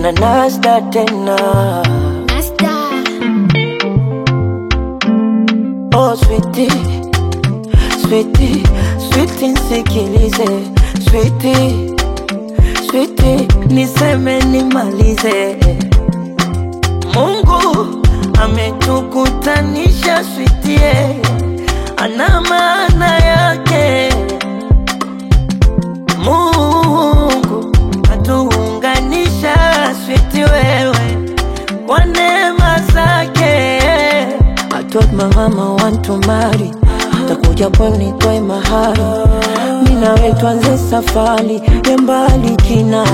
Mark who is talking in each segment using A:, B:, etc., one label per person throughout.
A: na Nasda tena.
B: Nasta.
A: Oh sweetie, sweetie, sweetie nisikilize, sweetie, sweetie niseme nimalize. Mungu ametukutanisha sweetie, ana maana yake. Mungu atuunganisha switi wewe kwa neema zake. I told my mama want to marry, takuja pwani nitoe mahari, mimi nawe tuanze safari ya mbali kina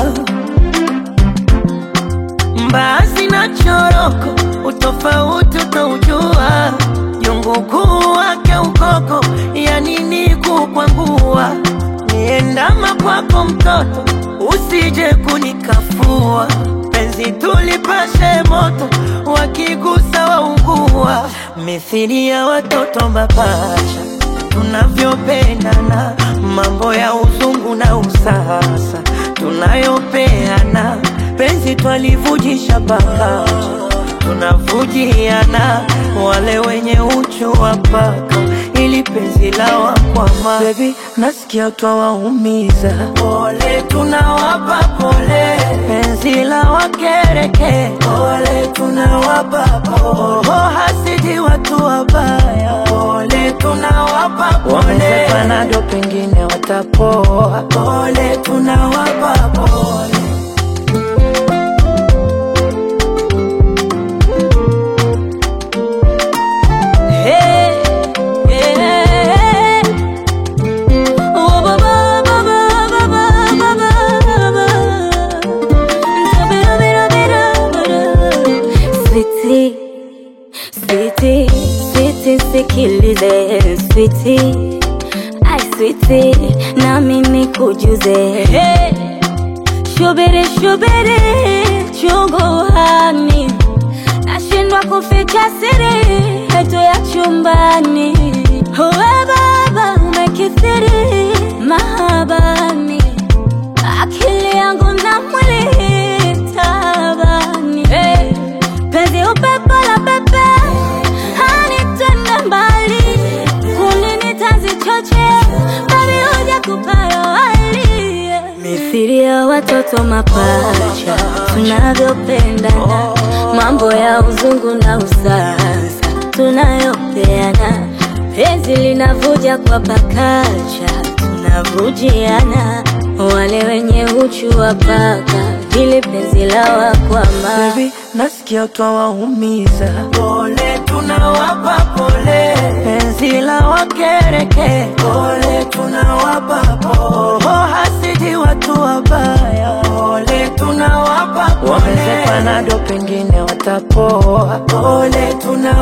A: mbaazi na choroko, utofauti utaujua, jungu kuu wake ukoko, ya nini kukwangua, niendama kwako mtoto, usije kunikafua, penzi tulipashe moto, wakigusa waungua, mithili ya watoto mapacha tunavyopendana, mambo ya uzungu na usasa tunayopeana, penzi twalivujisha paka tunavujiana, wale wenye uchu wa paka ili penzi la wakwama. Baby, nasikia twawaumiza, pole tunawapa pole, penzi la wakereke, pole tunawapa pole, oh, hasidi watu wabaya, pole tunawapa pole, wamesema ndo pengine watapoa, pole tunawapa pole.
C: Hey, yeah. Oh, ba, ba, ba, ba, ba, ba, ba, ba, ba. Bira, bira, bira, bira. Sweetie, sweetie, sweetie, sikilize sweetie, ai sweetie, na mimi kujuze hey. Shubiri, shubiri, chungu hani nashindwa kuficha siri yetu ya chumbani. Uwe baba umekithiri mahabani, akili yangu na mwili tabani. Hey, penzi upepo la pepe hanitende mbali, kulini tazichoche babi huja kupayawali mithili ya watoto mapacha tunavyopendana, mambo ya uzungu na usasa tunayopeana, penzi linavuja kwa pakacha tunavujiana, wale wenye uchu wa paka vile penzi la wakwama
A: Baby, nasikia twawaumiza, pole tunawapa pole, penzi la wakereke, pole tunawapa pole, oh, hasidi watu wabaya, pole tunawapa pole, wamesema ndo pengine watapoa, pole tunawapa